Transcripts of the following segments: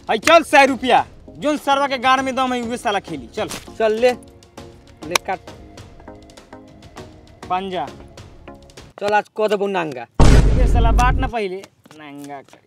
आई चल सौ रुपया जोन सरवा के गाड़ में दम है उहे साला खेली चल चल ले ले काट पंजा चल आज कह देबो नांगा ये साला बाट ना पहिले नंगा करी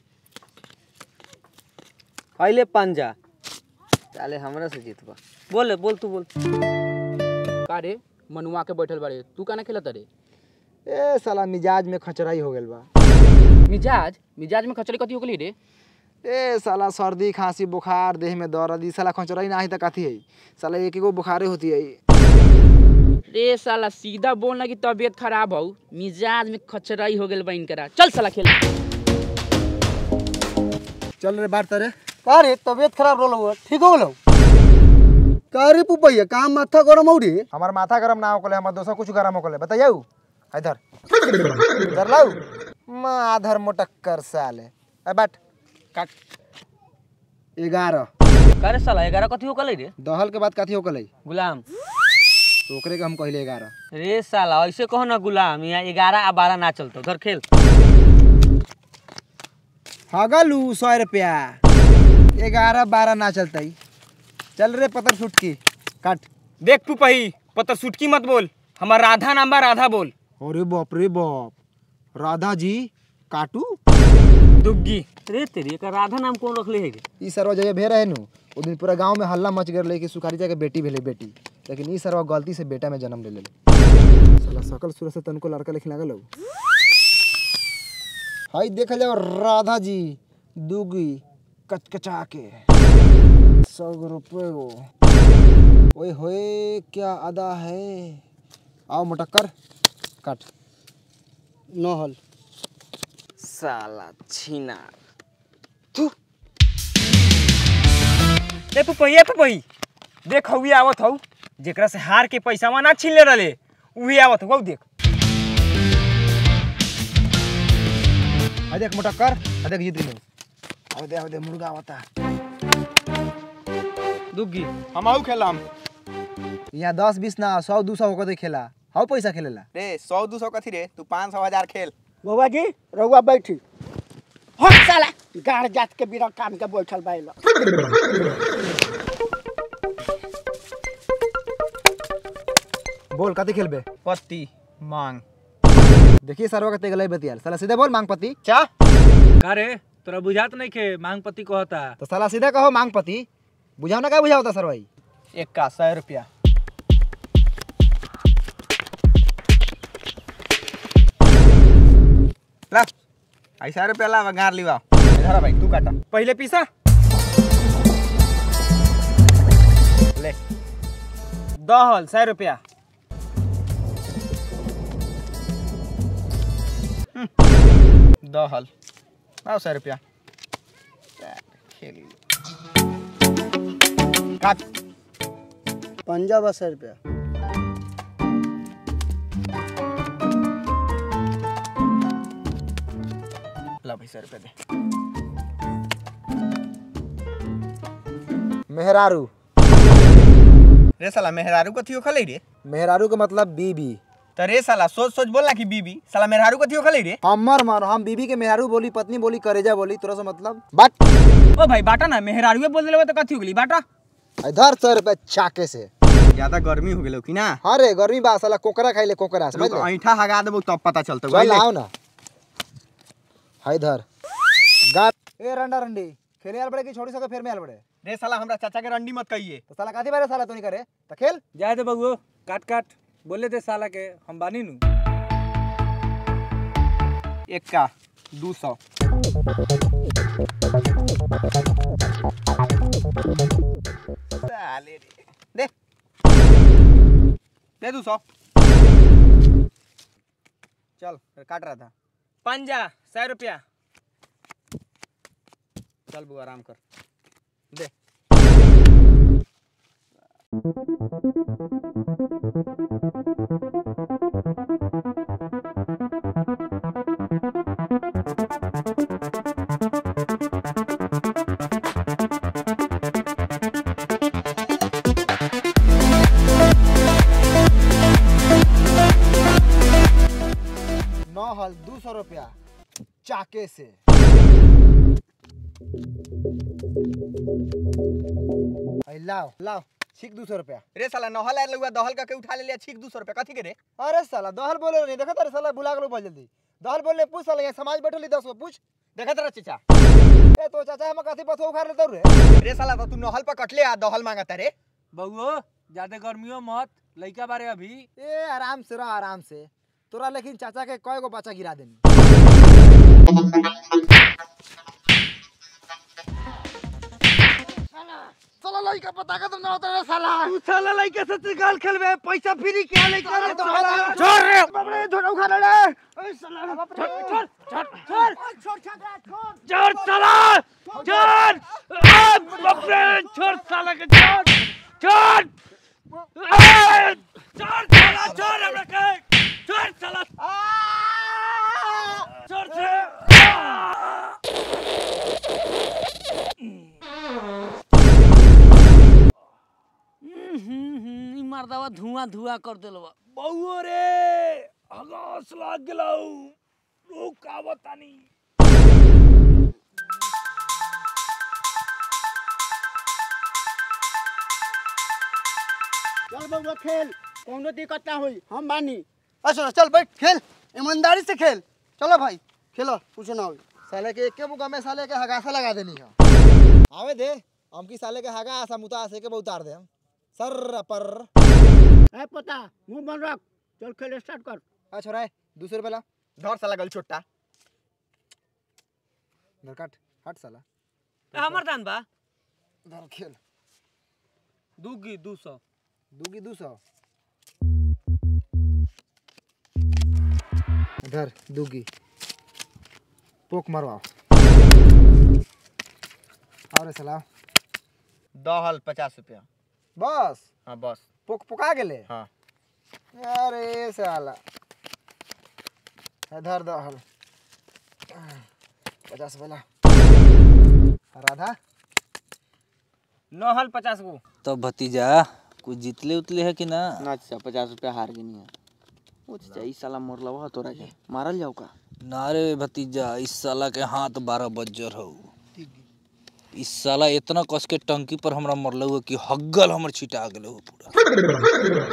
पहले पंजा चाले हमरा से जीतबा बोल बोल तू बोल का रे मनुआ के बैठल बारे तू काना खेलत रे ए साला मिजाज में खचराई हो गेल बा मिजाज मिजाज में खचड़ी कथी हो गली रे ए साला सर्दी खांसी बुखार देह में दर्द ई साला खचराई ना ही त कथी है साला एक एगो बुखारे होती है रे साला सीधा बोल ना कि तबीयत खराब हो मिजाज में खचराई हो गेल बा इनकरा चल साला खेल चल रे बात रे का रे तबीयत खराब रहल हुआ ठीक हो गेलो का रे पुपैया काम माथा गरम हो रे हमार माथा गरम ना होकले हमार दोसर कुछ गरम होकले बताइयो इधर इधर लाऊ माधर मोटक्कर साले ए बाट काट ग्यारह करे साला 11 कथी हो कले रे दहल के बाद कथी होकले गुलाम तो ओकरे के हम कहले ग्यारह रे साला ऐसे कहो ना गुलाम यहाँ 11 आ 12 ना चलतो उधर खेल हगलू सौ रुपया ग्यारह बारह ना चलते चल रे पतर फुटकी काट देख पुपही पता सुटकी मत बोल हमार राधा नाम बा राधा बोल अरे बाप रे बाप राधा जी काटू दुग्गी रे तेरी एकर राधा नाम कौन रखले है रे? ई सरवा जगह भे रहे नु ओ दिन पूरा गांव में हल्ला मच गए कि सुखारी के बेटी भेले बेटी लेकिन ई सरवा गलती से बेटा में जन्म ले ले साला सकल सूरत से तनको लड़का लिख लागल हौ। हाय देख जाओ राधा जी दुगी कचकचा के सौ रुपये गो ओए होए क्या अदा है आओ मटक्कर काट न हल साला छीना ए पुपही ए पुपही देख हउए आवत हौ जेकरा से हार के पैसा ना छीन ले रहले उहे आवत हौ देख आ देख मटक्कर आ देख जीत गए अब दे अब दे मुर्गा आवता दुग्गी हम आऊ खेलाम यहाँ दस बीस ना सौ दू सौ होकर खेला हाउ पैसा खेलेला रे सौ दू सौ कथी रे तू पाँच सौ हजार खेल बाबा जी रहुआ बैठी हट साला गाड़ जात के बिना काम के बैठल बाइल बोल कथी खेलबे पत्ती मांग देखिए सरवा कते गलै बतियाल साला सीधे बोल मांग पति चा का रे तोरा बुझात नहीं खे मांग पति कहता तो साला सीधे कहो मांग पति बुझाओ ना क्या बुझाओ था सरवाई एक का सौ रुपया ला ऐसा रुपया ला गार लिवा इधर भाई तू काटा पहले पीसा ले दहल सौ रुपया दहल आओ सौ रुपया खेल काट पंजा बस रुपया ला भाई सौ रुपया दे मेहरारू रे साला मेहरारू कथी हो खले रे मेहरारू का मतलब बीबी तो रे साला सोच सोच बोलना कि बीबी साला मेहरारू कथी हो खले रे हमर मानो हम बीबी के मेहरारू बोली पत्नी बोली करेजा बोली तोरा से मतलब बात ओ भाई बाटा ना मेहरारुए बोल देले तो कथी हो गेली बाटा इधर सौ रुपया चाके से ज्यादा गर्मी हो गेलो कि ना अरे गर्मी बा साला कोकरा खाइले कोकरा समझ रुक, ले ऐठा हगा देबो तब पता चलतो चल आओ ना हाय इधर गा ए रंडा रंडी खेले आल बड़े की छोड़ी सके फिर में आल बड़े रे साला हमरा चाचा के रंडी मत कहिए तो साला काती बारे साला तू नहीं करे तो खेल जाए दे बबुओ काट काट बोले दे साला के हम बानी नु एक का दू सौ साले रे दे दे दू सौ चल फिर काट रहा था पंजा सौ रुपया चल बुआ आराम कर दे नौ हल दो सौ रुपया चाके से आई लाओ लाओ छीक दो सौ रुपया रे साला नहल आयल हुआ दहल का के उठा ले लिया छीक दू सौ रुपया कथी के रे अरे साला दहल बोले नहीं देखा तारे साला भुला गलो बहुत जल्दी दहल बोले पूछ साला यहाँ समाज बैठल दस गो पूछ देखा तेरा चचा ए तो चाचा हम कथी पथो उखाड़ लेते रे रे साला तो तू नहल पर कटले आ दहल मांगता रे बहुओ ज्यादा गर्मियों मत लइका बारे अभी ए आराम से रह आराम से तोरा लेकिन चाचा के कय गो बच्चा गिरा देनी साला लइका पता का तुम ना होता रे साला तू साला लइका से सिकाल खेलबे पैसा फ्री के लइका रे साला छोड़ रे बाप रे छोड़ उखाड़ रे ओए साला छोड़ छोड़ छोड़ छोड़ छोड़ छोड़ छोड़ साला छोड़ आ, बाप रे छोड़ साला के छोड़ छोड़ आ, छोड़ साला छोड़ हमरा के छोड़ साला छोड़ से आ! ई मर्दवा धुआं धुआं कर देलवा बउओ रे हगास लाग गेलौ रुक आवतानी चल बउआ खेल कोनो दिक्कत ना होई हम बानी अच्छा चल बैठ खेल ईमानदारी से खेल चलो भाई खेलो कुछ ना हो साले के एक मुका में साले के हगासा लगा देनी है आवे दे हम की साले के हगा आसा मुता आसे के बहुत उतार दे हम सर पर ए पता मुंह बंद रख चल खेल स्टार्ट कर अच्छा रे दूसरे रुपये ला धर साला गल छोटा इधर काट हट साला हमर दान बा इधर खेल दूगी दू सौ दूगी दू सौ इधर दूगी पोक मरवाओ और सलाह दहल पचास रुपया बस हाँ बस पोक पोका गेले हाँ अरे साला इधर दहल पचास वाला राधा नहल पचास गो तो भतीजा कुछ जीतले उतले है कि ना ना चाचा पचास रुपया हार गई है ओ चाचा ई साला मोरलवा तोरा के मारल जाओ का ना रे भतीजा इस साला के हाथ बारह बज्जर हो इस साला इतना कस के टंकी पर हमरा मरल हुआ कि हग्गल हमर छिटा गेल हो पूरा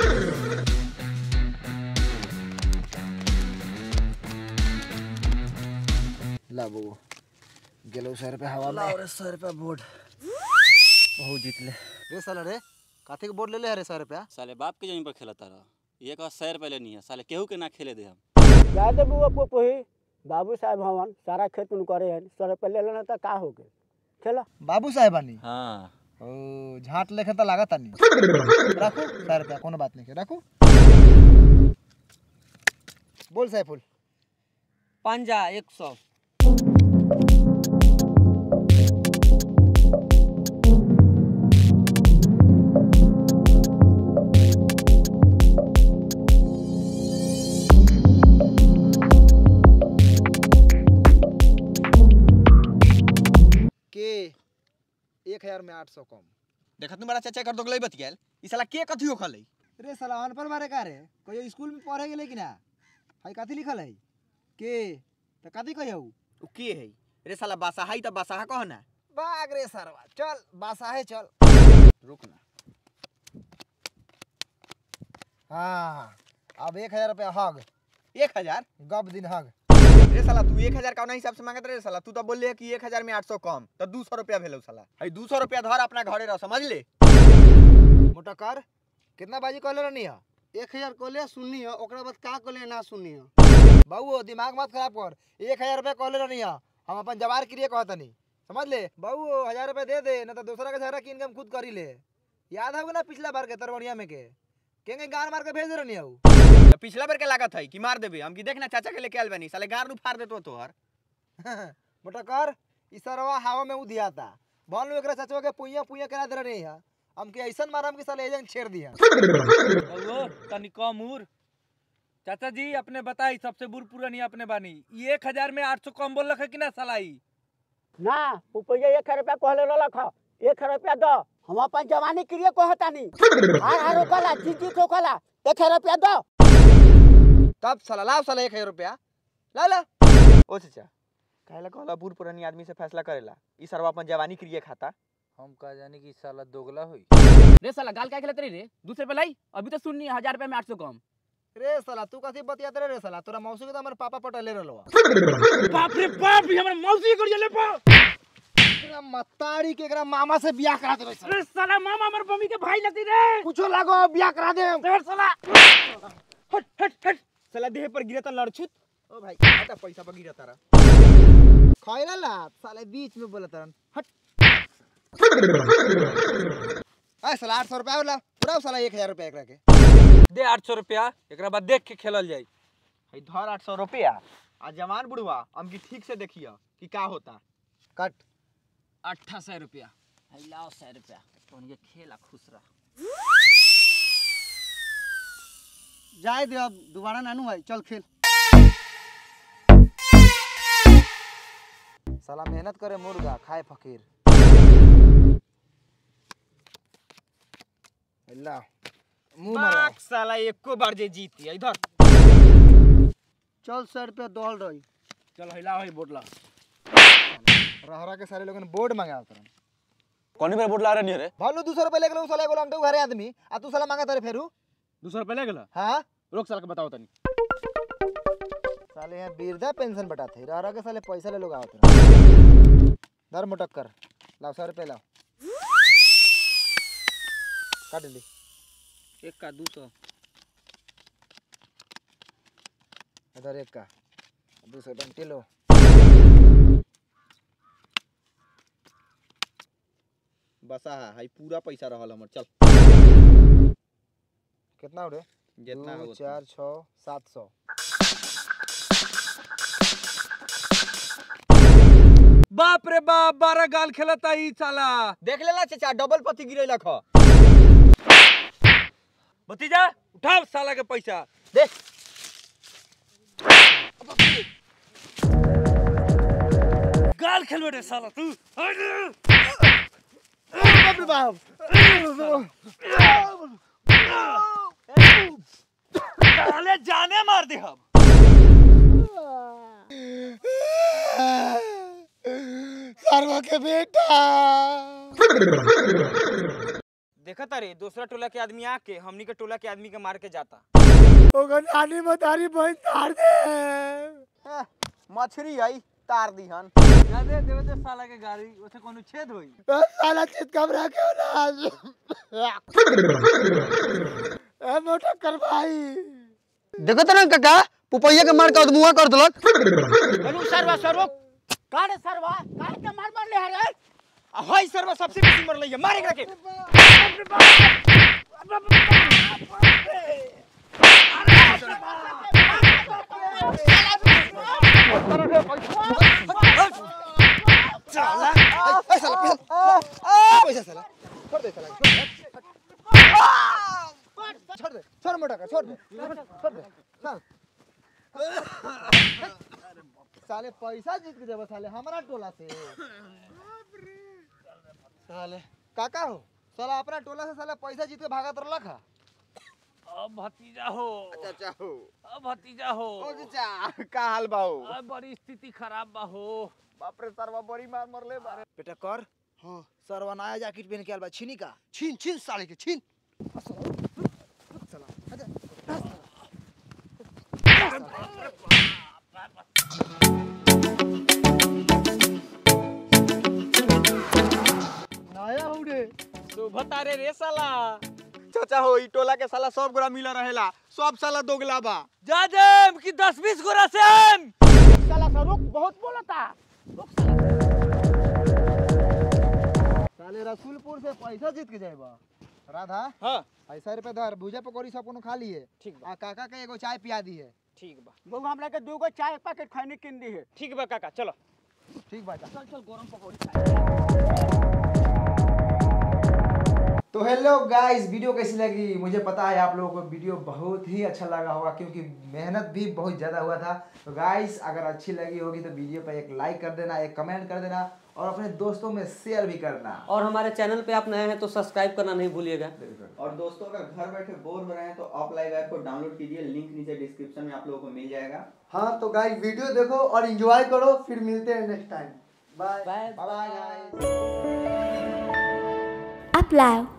ला बो गेलो सौ रुपया हवा में अरे सौ रुपया बोर्ड बहुत जीतले रे साला रे काथे के बोर्ड ले ले रे सौ रुपया साले बाप के जमीन पर खेलता रह एक सौ रुपये लेनी है साले केहू के ना खेले दे हम जा दे बुआ पोपोही बाबू साहब हवन सारा खेत में करे हैं सौ रुपया ले लेना तो का हो गए चलो बाबू साहेबानी हाँ ओ झाट लेखे तो लागत नहीं रखो सौ रुपया कोनो बात नहीं के रखो बोल सैफुल पंजा एक सौ के एक हजार में आठ सौ कम देखा तुम्हारा चाचा कर दोगले बतियाल ई साला के कथी खलै रे साला अनपढ़ मारे का रे कोई स्कूल में पढ़े गेले कि ना हाई कथी लिखल है के तो कथी कहियो उ के है रे साला बासाहा ही त बासाहा कह ना बाग रे सरवा चल बासाहे चल रुक ना हाँ अब एक हजार रुपया हग एक हजार गब दिन हग रे साला तू एक हजार कौना हिसाब से मांगत रे साला तू तो बोल ले कि एक हजार में आठ सौ कम तो दू सौ रुपया भेलो साला हई दू सौ रुपया धर अपना घरे रह समझ ले मोटा कर कितना बाजी कहले रहनी है एक हजार कोले सुननी है ओकरा बाद का कोले ना सुननी है बाबू दिमाग मत खराब कर एक हजार रुपया कहले रहनी है हम अपन जवार के लिए कहतनी समझ ले बाबू हजार रुपया दे दे ना तो दूसरा के झगड़ा कीन के हम खुद करी ले याद होगा ना पिछला बार के तरवड़िया में के केंगे गान मार के भेज रहनी है उ। तो पिछला बार के लागत है कि मार देबे हम की देख ना चाचा के लेके आल बनी साले गार नु फाड़ देतो तोहर मोटा कर इसरवा हवा में उधिया था बोल एकरा चचवा के पुइया पुइया करा दे रही है हम के ऐसन मारम कि साले एजन छेड़ दिया बहुओ तनी कम उर चाचा जी अपने बताई सबसे बुर पुरानी अपने बानी ई एक हजार में आठ सौ कम बोल रखे कि ना सलाई ना रुपया एक रुपया कहले रख एक रुपया दो हम अपन जवानी के लिए कहतानी हार हार ओकला जीत जीत ओकला एक रुपया दो तब साला लाओ साला एक हजार रुपया ला ला ओ चाचा काहेला कहला बूढ़ पुरानी आदमी से फैसला करेला ई सरवा अपन जवानी क्रिए खाता हम का जाने की साला दोगला हुई रे साला गाल क्या खेलते रे दूसरे पे लाई अभी तो सुननी हजार रुपए में आठ सौ कम रे साला तू कथी बतियात रे रे साला तोरा मौसी के तो हमर पापा पटले रहलो बाप रे बाप ये हमारे मौसी कर जले पा एकरा मतारी के एकरा मामा से बियाह करा देबे साला अरे साला मामा हमारे मम्मी के भाई लगती रे कुछो लागो बियाह करा दे रे साला हट हट हट साला देह पर गिरता लड़छुत ओ भाई हटा पैसा पर गिरा तारा खइला ला साले बीच में बोलत रहन हट आ साला 800 रुपया होला पूरा साला 1000 रुपया एकरा के दे आठ सौ रुपया एक बाद देख के खेलल जाई है धर आठ सौ रुपया आ जवान बुढ़वा हमकी ठीक से देखिए कि का होता कट अट्ठा सौ रुपया लाओ सौ रुपया उनके खेला खुश रह जाए दे अब दोबारा नानू भाई चल खेल साला मेहनत करे मुर्गा खाए फकीर ला मुंह मारो बाक साला एको बार जे जीती इधर चल सर पे दौड़ रही चल हिला है बोटला रहरा के सारे लोगन बोर्ड मंगा तरन कौन पर बोट ला रहे नहीं रे भालू 200 रुपए ले गेलो साला एगो हम तो घरे आदमी आ तू साला मांगा तारे फेरू दो सौ रुपये ले गेला हां रोक साल के बताओ तनी साले यहाँ वृद्धा पेंशन बटाते रहरा के साले पैसा ले लोग आवत रहे दर मोटक कर लाओ सौ रुपए लाओ काट ली एक का दो सौ इधर एक का दूसरे बंटी लो बसा है हाई पूरा पैसा रहल हमर चल कितना उड़े जितना दो हो चार छः सात सौ बाप रे बाप बारह गाल खेलता ई साला देख लेला चाचा डबल पति गिरेला ख भतीजा उठाओ साला के पैसा गाल खेलबे रे साला तू बाप रे बाप साले जाने मार दे हम सरवा के बेटा देखा तारे दूसरा टोला के आदमी आके हमनी के टोला के आदमी के मार के जाता ओकर नानी मतारी बहन तार दे मछरी आई तार दीहन जादे देवे दे साला के गाड़ी ओसे कोनो छेद होई ए, साला चित कमरा के ना ए मोटा कर भाई देखो तो ना काका पुपैया के मार के अदमुआ कर देलक हेलो सरवा सरवा काहे सरवा काहे के मार मार ले रे आ हई सरवा सबसे बेसी मरले है मारे एकरा के साला ए साला पैसा पैसा साला छोड़ दे साला छोड़ दे छोड़ मोटा का छोड़ दे छोड़ दे चल साले पैसा जीत के देबो साले हमारा टोला से साले काका हो साला अपना टोला से साला पैसा जीत के भागत रहला खा अब भतीजा हो चाचा हो अब भतीजा हो ओ चाचा का हाल बा हो अब बड़ी स्थिति खराब बा हो बाप रे सरवा बड़ी मार मरले बारे बेटा कर हाँ सरवा नया जैकेट पहन के आल बा छीनी का छीन छीन साले के छीन नया हो रे शोभा तारे रे साला चाचा हो ई टोला के साला सब गोरा मिला रहेला सब साला दोगला बा जाजेम कि दस बीस गोरा सेम साला सरुक बहुत बोलता साले रसूलपुर से पैसा जीत के जाएबा राधा हां ऐसा रुपए धर भुजा पकौड़ी सब कोनो खा लिए ठीक बा आ काका के एगो चाय पिया दी है ठीक बा बहु हमरा के दो गो चाय पैकेट खैनी किन दी है ठीक बा काका चलो ठीक बात चल चल गरम पकौड़ी तो हेलो गाइस वीडियो कैसी लगी मुझे पता है आप लोगों को वीडियो बहुत ही अच्छा लगा होगा क्योंकि मेहनत भी बहुत ज़्यादा हुआ था तो गाइस अगर अच्छी लगी होगी तो वीडियो पर एक लाइक कर देना एक कमेंट कर देना और अपने दोस्तों में शेयर भी करना और हमारे चैनल पे आप नए हैं तो सब्सक्राइब करना नहीं भूलिएगा और दोस्तों अगर घर बैठे बोर हो रहे हैं तो ऑफ लाइव ऐप को डाउनलोड कीजिए लिंक नीचे डिस्क्रिप्शन में आप लोगों को मिल जाएगा हाँ तो गाइस वीडियो देखो और एंजॉय करो फिर मिलते हैं next time bye bye bye bye guys Upload.